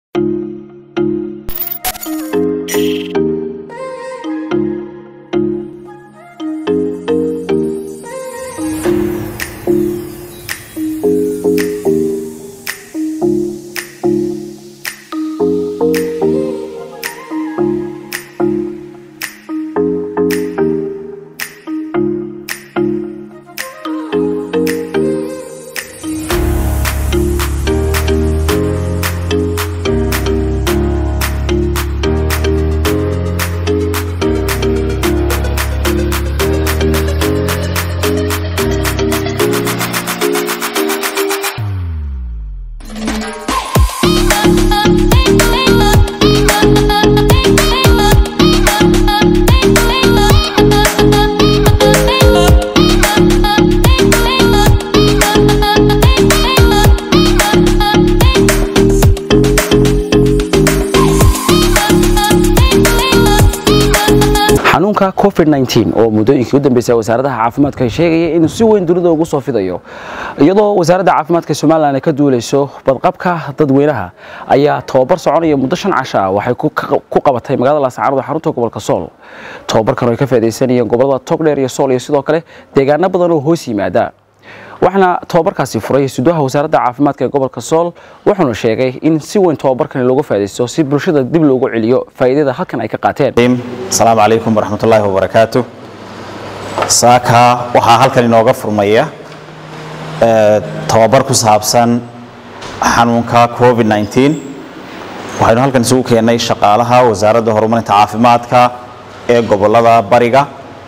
xanuunka covid-19 oo muddooyinkii u dambeysay wasaaradaha caafimaadka sheegaya inuu si weyn dunida ugu soo fidayo iyadoo wasaaradda caafimaadka somalilan ay ka duuleyso badqabka dadweynaha ayaa tobabar soconaya muddo shan casho ah waxay ku qabatay magaalada laascaanood xarunta gobolka sool tobabarkan oo ay ka faaidaysanayeen gobolada togdheer iyo sool iyo sidoo kale deegaano badan oo hoos yimaada waxaana tobabarkaasi furay suduha wasaaradda caafimaadka ee gobolka sool wuxuuna sheegay in si weyn tobabarkani looga faa'idaysto si bulshada dib loogu celiyo faa'iidada halkan ay ka qaateen asalaamu calaykum waraxmatullaahi wabarakaatu saaka waxaa halkan inooga furmaya tobabar ku saabsan xanuunka covid-19 waxaynu halkan isugu keennay shaqaalaha wasaaradda horumarinta caafimaadka ee gobolada bariga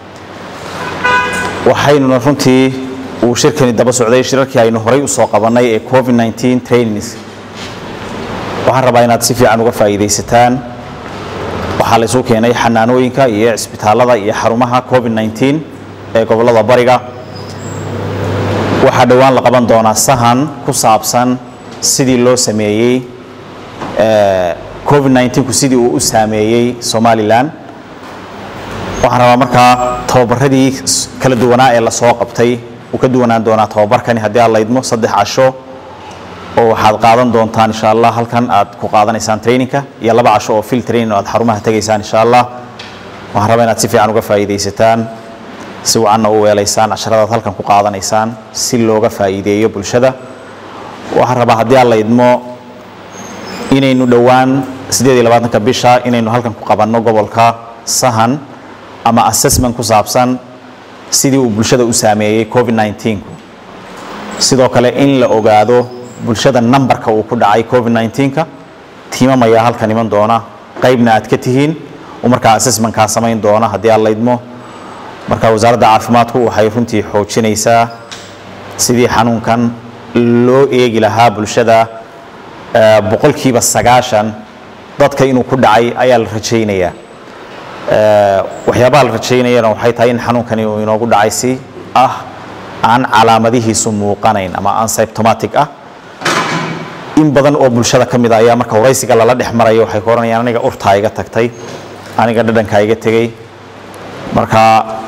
waxaynuna runtii uu shirkani daba socday shirarkii aynu horay usoo qabannay ee covid-19 trainings waxaan rabaa inaad si fiican uga faa'iidaysataan waxaa la isugu keenay xanaanooyinka iyo cisbitaalada iyo xarumaha covid-19 ee gobolada bariga waxaa dhowaan la qaban doonaa sahan ku saabsan sidii loo sameeyey covid-19ku sidii uu u saameeyey somalilan waxaan rabaa markaa tababaradii kala duwanaa ee lasoo qabtay uu ka duwanaan doonaa tababarkani haddii aad laydmo saddex casho oo waxaad qaadan doontaan insha allah halkan aad ku qaadanaysaan trainingka iyo laba casho oo fil training oo aad xarumaha tegaysaan insha allah waxaan rabaa inaad si fiican uga faa'iidaysataan si wacanna u weelaysaan casharadaad halkan ku qaadanaysaan si looga faa'iideeyo bulshada waxaan rabaa haddii aad laydmo inaynu dhowaan siddeed iyo labaatanka bisha inaynu halkan ku qabanno gobolka sahan ama assessment ku saabsan sidii uu bulshada u saameeyey covid-19ku sidoo kale in la ogaado bulshada nambarka uu ku dhacay covid-19ka tiimam ayaa halkan iman doona qaybna aad ka tihiin oo markaa assessmentkaa samayn doona haddii aad laydmo marka wasaaradda caafimaadku waxay runtii xoojinaysaa sidii xanuunkan loo eegi lahaa bulshada boqolkiiba sagaashan dadka inuu ku dhacay ayaa la rajaynayaa waxyaabaha la rajaynayana waxay tahay in xanuunkani uu inoogu dhacay si ah aan calaamadihiisu muuqanayn ama unsymptomatic ah in badan oo bulshada ka mid a ayaa marka waraysiga lala dhex marayo waxay ku oranayaan aniga urtaa iga tagtay aniga dhadhankaa iga tegey marka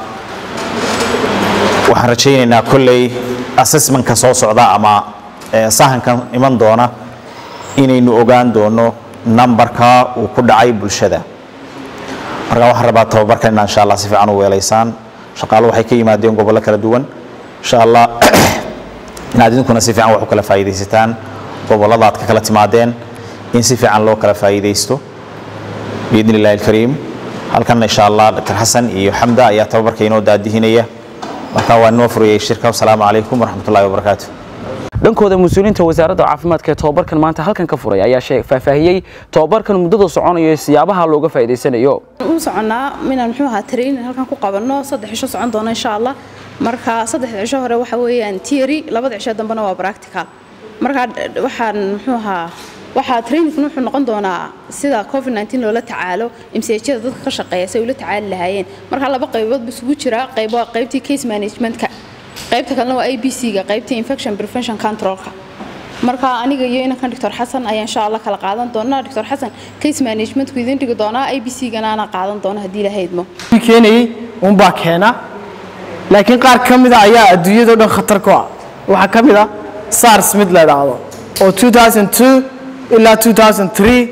waxaan rajaynaynaa kolley assessmentka soo socda ama sahankan iman doona inaynu ogaan doono nambarka uu ku dhacay bulshada marka waxaan rabaa tababarkan inaa insha allah si fiican u weelaysaan shaqaalo waxay ka yimaadeen gobollo kala duwan insha allah inaad idinkuna si fiican wax u kala faa'iidaysataan gobollada aad ka kala timaadeen in si fiican loo kala faa'iidaysto biidni illahi alkariim halkanna insha allah dr xasan iyo xamda ayaa tababarka inoo daadihinaya marka waa inoo furayay shirka wasalaamu calaykum waraxmatullahi wabarakaatu dhankooda mas-uuliyiinta wasaaradda caafimaadka ee tobabarkan maanta halkan ka furay ayaa faahfaahiyey tobabarkan muddada soconayo siyaabaha looga faa'iidaysanayo u soconnaa inaan muxuu ahaa training halkan ku qabanno saddex cisho socon doono insha allah marka saddexda cisho hore waxa weeyaan theory labada cisho dambena waa practical marka waxaan muxuu ahaa waxaa trainingkan wuxuu noqon doonaa sida covid-19 loola tacaalo imsajyada dadka ka shaqeeya si ay ula tacaali lahaayeen marka laba qaybood buu isugu jiraa qayb waa qaybtii case managementka qaybta kalena waa abc-ga qaybtii infection prevention controlka marka aniga iyo inankan doctor xasan ayaa insha allah kala qaadan doonaa doctor xasan case managementku idin dhigi doonaa abc-gana ana qaadan doono haddii ilahaydmo keenayay unbaa keena laakiin qaar ka mida ayaa adduunyadao dhan khatar ku ah waxaa ka mid a sars mid la idhaahdo oo ilaa 2003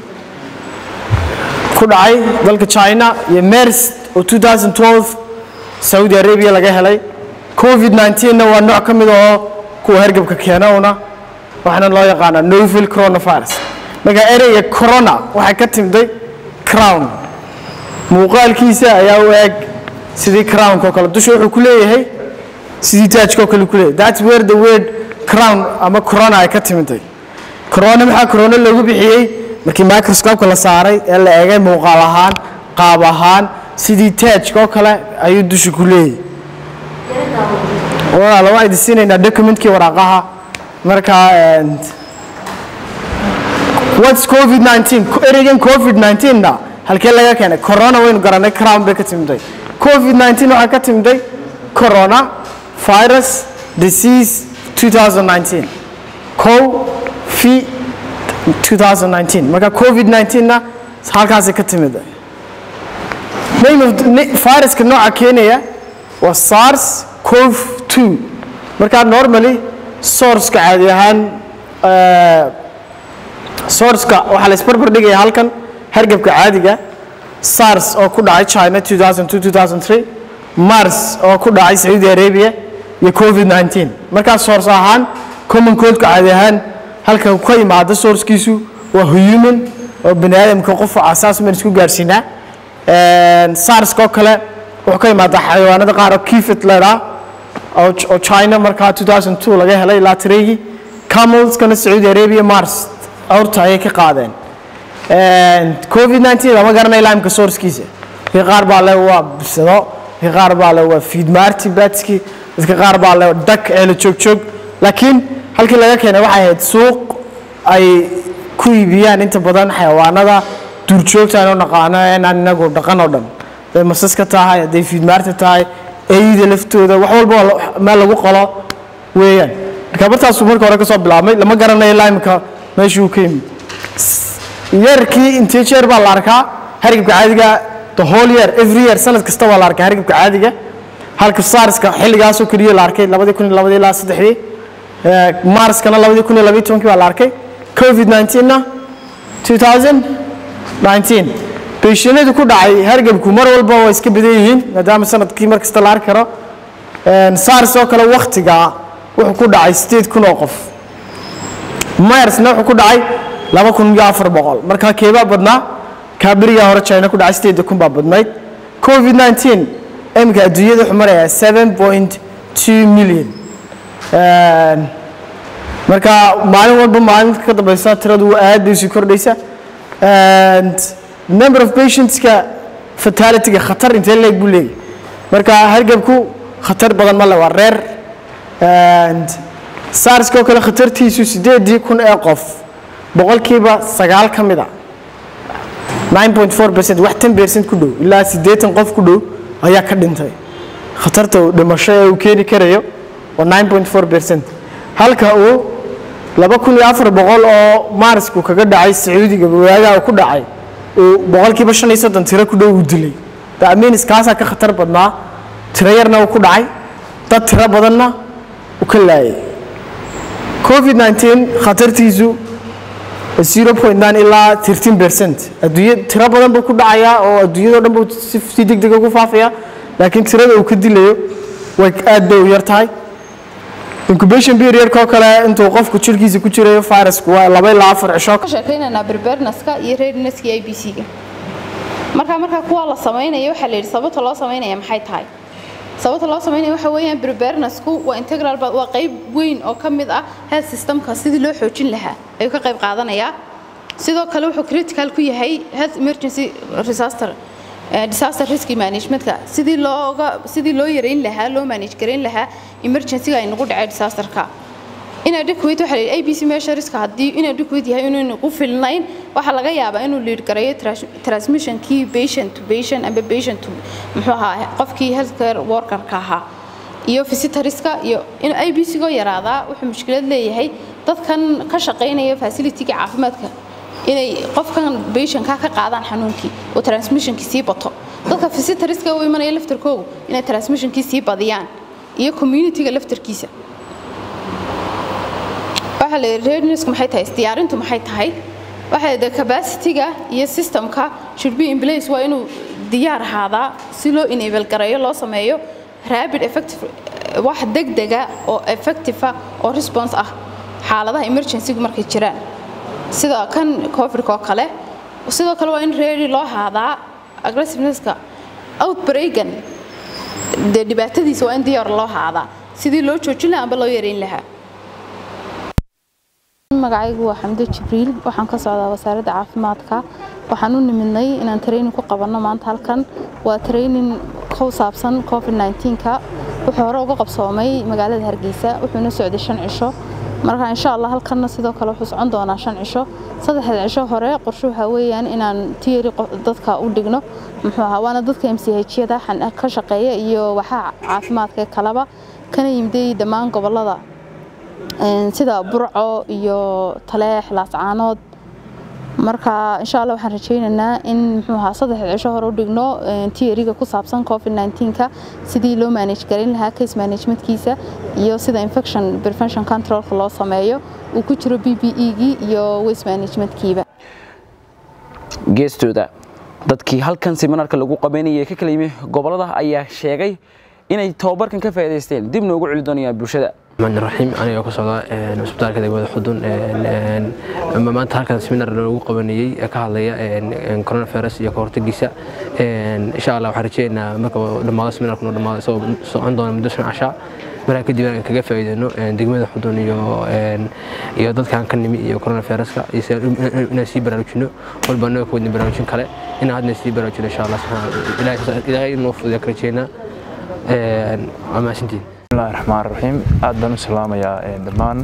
ku dhacay dalka china iyo mers oo 2012 saudi arabia laga helay covid 19na waa nooc ka mid oo kuwa hergebka keena una waxaana loo yaqaanaa novel coronavirus marka ereyga corona waxay ka timday crown muuqaalkiisa ayaa u eg sidii crownka oo kale dusha wuxuu ku leeyahay sidii taajka oo kale ku leeyahay that's where the word crown ama corona ay ka timiday corona maxaa corona loogu bixiyey markii microscope la saaray ee la eegay muuqaal ahaan qaab ahaan sidii taajka oo kale ayuu dusha ku leeyahay walaal waxaan idin siinaynaa documentkii waraaqaha marka and what's covid 19 ereygan covid 19 na halkee laga keenay corona waynu garanay crown bay ka timiday covid 19 waxaa ka timiday corona virus disease 2019 co fi 2019 marka covid 19 na halkaasay ka timid name of the- ni- viruska nooca keenaya waa sars cov 2 marka normally sourceka caadi ahaan eh, sourceka waxaa la isbarbar dhigaya halkan hargebka caadiga sars oo ku dhacay china 2002-2003 mars oo ku dhacay sacuudi arabia iyo covid 19 markaa source ahaan common codeka caadi ahaan halka uu ka yimaado sourcekiisu waa human oo bani aadamka qof asaas maan isku gaarsiinaa sarska oo kale wuxuu ka yimaada xayawaanada qaar oo kifit leedhaa oo oo china markaa 2002 laga helay ilaa tireygii camelskana sacuudi arabia mars awrta ayay ka qaadeen covid 19 lama garanay laamka sourcekiisa dadka qaar baa le waa bisado dadka qaar baa le waa fiidmaarti batski dadka qaar baa le dak eela joog joog laakiin halkii laga keenay waxay ahayd suuq ay ku iibiyaan inta badan xayawaanada duurjoogta aynu naqaano inaan inagu dhaqan oo dhan hadday masaska tahay hadday fiidmaarta tahay eyda laftooda wax walba waa la- meel lagu qalo weeyaan marka bartaasuu marka hore ka soo bilaabmay lama garanayo laamka meeshuu ka yimid yeerkii intee jeer baa la arkaa hargabka caadiga the whole year every year sanad kasta waa la arkaa hargabka caadiga halka sarska xilligaasoo keliya la arkay labadii kun iyo labadii ilaa saddexdii Eh, marskana labadii kun iyo labaiyo tobankii baa la arkay covid 19 na 2019 beeshinadu ku dhacay hargabku mar walba waa iska badan yihiin maadaama sanadkii mar kasta la arki karo Een, sars oo kale waktiga wuxuu ku dhacay sideed kun oo qof mersna wuxuu ku dhacay laba kun iyo afar boqol marka keebaa badnaa kaa berigaa hore china ku dhacay sideed kun baa badnayd covid 19 imika adduunyada wuxuu marayaa seven point two million Een, marka maalin walba maalinta ka dambeysa tiradu aad bay sii kordhaysa and number of patientska fatalityga khatar intee leeg buu leeyahy marka hargabku khatar badan ma le waa reer and sarska oo kale khatartiisu sideedii kun ee qof boqolkiiba sagaal ka mid a 9.4 percent wax 10 percent ku dhow ilaa siddeetan qof ku dhow ayaa ka dhintay khatarta uu dhimasho ee uu keeni karayo waa 9.4 percent halka uu laba kun iyo afar boqol oo maarisku kaga dhacay sacuudiga waagaha ku dhacay uu boqolkiiba shan iyo soddon tiro ku dhow uu dilay daminis kaasaa ka khatar badnaa tiro yarna uu ku dhacay dad tiro badanna uu ka laayay covid 19 khatartiisu 0.9 ilaa 13 percent adduunya tiro badan buu ku dhacayaa oo adduunyadao dhan buu si si degdeg ugu faafaya laakiin tirada uu ka dilayo way aad bay u yar tahay incubation periodka oo kale intuu qofku jirkiisa ku jirayo virusku waa laba ilaa afar cisho ka sheekaynaynaa preparednesska iyo readinnesska iyo IBC-ga marka marka kuwa la samaynayo waxaa la yidhi sababta loo samaynaya maxay tahay sababta loo samaynayo waxa weeyaan preparednessku waa integral ba- waa qayb weyn oo ka mid ah health systemka sidii loo xoojin lahaa ayuu ka qayb qaadanayaa sidoo kale wuxuu critical ku yahay health emergency disaster eh, disaster risk managementka sidii looga sidii loo yareyn lahaa loo manage gareyn lahaa emergency-ga ay nagu dhacay disasterka inadequate waxa la yidhi abc measureska haddii inadequate yahay inaynu ku filnayn waxaa laga yaabaa inuu lead gareeyo tras- transmissionkii patient to patient amba patient to muxuu ahaa qofkii healthcare workerka ahaa iyo visitorska iyo in abc-goo yaraadaa wuxuu mushkilad leeyahay dadkan ka shaqaynaya facility-ga caafimaadka inay qofkan patientka ka qaadaan xanuunkii oo transmissionkii sii bato dadka visitorska u imanaya laftarkoogu inay transmissionkii sii badiyaan iyo community-ga laftarkiisa waxaa waxaa la yidhi readinessku maxay tahay isdiyaarintu maxay tahay waxay de capacity-ga iyo systemka should be in place waa inuu diyaar ahaadaa si loo enable gareeyo loo sameeyo rapid effective wax degdega oo effective ah oo response ah xaaladaha emergency-gu markay jiraan sida kan covid oo kale sidoo kale waa in ready loo haadaa aggressiveness-ka outbreakan dee dhibaatadiisa waa in diyaar loo haadaa sidii loo joojin lahaa amba loo yareyn lahaa magacaygu waa xamdo jibriil waxaan ka socdaa wasaaradda caafimaadka waxaan u nimidnay inaan training ku qabanno maanta halkan waa training ku saabsan covid 19ka wuxuu hore uga qabsoomay magaalada hargeysa wuxuuna socday shan cisho marka insha allah halkanna sidoo kale wuxuu socon doonaa shan cisho saddexda cisho hore qorshe waxaa weeyaan inaan tiyari dadka u dhigno muxuu ahaa waana dadka m c h-yada ka shaqeeya iyo waxaa caafimaadka kalaba kana yimiday dhammaan gobolada sida burco iyo taleex laascaanood marka insha allah waxaan rajaynaynaa in muxuu ahaa saddexda cisho hore u dhigno tiyariga ku saabsan covid 19ka sidii loo manage garin lahaa case managementkiisa iyo sida infection prevention controlka loo sameeyo uu ku jiro b b e-gii iyo waste managementkiiba geestooda dadkii halkan seminaarka lagu qabanayay ka kala yimi gobolada ayaa sheegay inay tababarkan ka faa'iidaysteen dibna ugu celi doonayaan bulshada الرحمن الرحيم أنا أكو صدا مسبتار كذا جواد حدون ما أنت هالكذا سمينار لو قبنيي كهاليا كورونا فيروس يا كورت جيسا إن شاء الله وحرجينا مركب لما سمينار كنا لما سو سو عندنا مدرسة عشاء marka kadib aan kaga faa'iideyno degmada xudun iyo iyo dadkan ka nimi iyo corona viruska inaan sii baraarujino walba annaga ku wadin baraarujin kale inaan hadna sii baraarujino insha allah ilaahay inoo fududeya ka rajeynaa waa mahadsantihin bismillahi raxmaan raxiim aad baan u salaamayaa dhammaan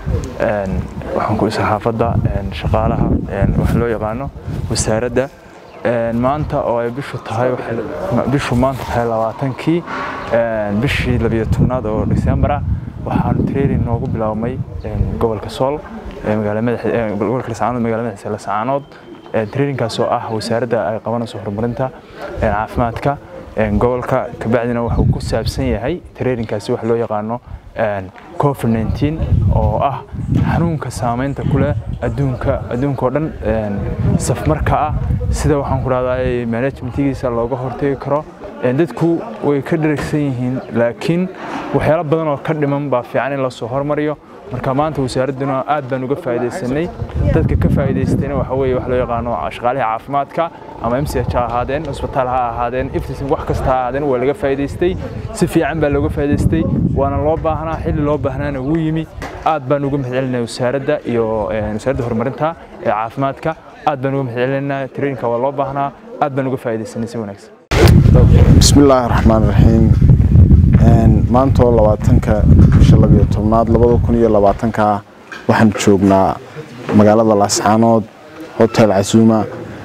waxaan ku saxaafadda shaqaalaha wax loo yaqaano wasaaradda maanta oo ay bishu tahay bishu maanta tahay labaatankii bishii labiyo tobnaad oo December ah waxaan training noogu bilaabmay gobolka Sool ee magaalada madaxda gobolka Laascaanood magaalada madaxda Laascaanood trainingkaas oo ah wasaaradda ay qabanayso horumarinta caafimaadka gobolka kabacdina wuxuu ku saabsan yahay trainingkaasi wax loo yaqaano covid 19 oo ah xanuunka saameynta ku leh adduunka adduunka oo dhan safmarka ah sida waxaan ku rahdaa managementigiisa looga hortagi karo dadku way ka dharagsan yihiin laakiin waxyaalo badan oo ka dhiman baa fiican in lasoo hormariyo marka maanta wasaaradduna aad baan uga faa'iidaysanay dadka ka faa'iidaystayna waxa weeye wax loo yaqaano shaqaalaha caafimaadka ama m c h ha ahaadeen cusbitaal ha ahaadeen iftisin wax kasta ha ahaadeen waa laga faa'iidaystay si fiican baa looga faa'iidaystay waana loo baahnaa xilli loo baahnaana wuu yimi aad baan uga mahadcelinaya wasaaradda iyo wasaaradda horumarinta ee caafimaadka aad baan uga mahadcelinaynaa traininka waa loo baahnaa aad baan uga faa'iidaysanay si wanaagsan بسم الله الرحمن الرحيم maanta oo labaatanka bisha labiyo tobnaad labada kun iyo labaatanka waxaan joognaa magaalada laascaanood hotel casuuma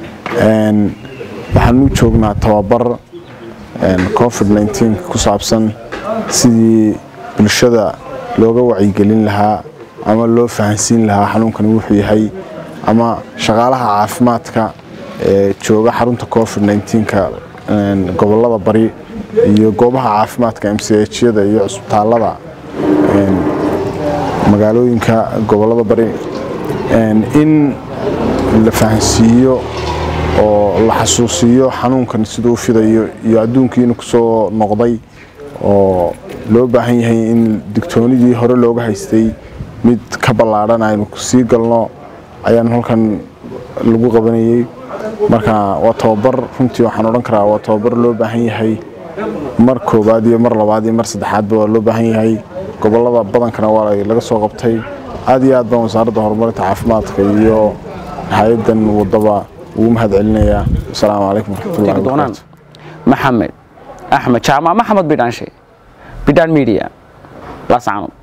waxaan u joognaa tababar covid 19 ku saabsan sidii bulshada looga wacyigelin lahaa ama loo fahansiin lahaa xanuunkani wuxuu yahay ama shaqaalaha caafimaadka ee jooga xarunta covid 19ka gobolada bari iyo goobaha caafimaadka mchada iyo cusbitaalada magaalooyinka gobolada bari in la fahansiiyo oo la xasuusiyo xanuunkan siduu fidayo iyo adduunkiina kusoo noqday oo loo baahan yahay in digtoonidii hore looga haystay mid ka ballaadhan aynu sii galno ayaan halkan lagu qabanayay marka waa tababar runtii waxaan odhan karaa waa tababar loo baahan yahay mar koowaad iyo mar labaad iyo mar saddexaadba waa loo baahan yahay gobolada badankana waa laga soo qabtay aad iyo aad baan wasaaradda horumarinta caafimaadka iyo hay-adan wadaba ugu mahad celinayaa asalaamu calaykum waraxmatullahi doonaan wabarakaatu maxamed axmed jaamac maxamed bidhaanshe bidhaan media laascaanood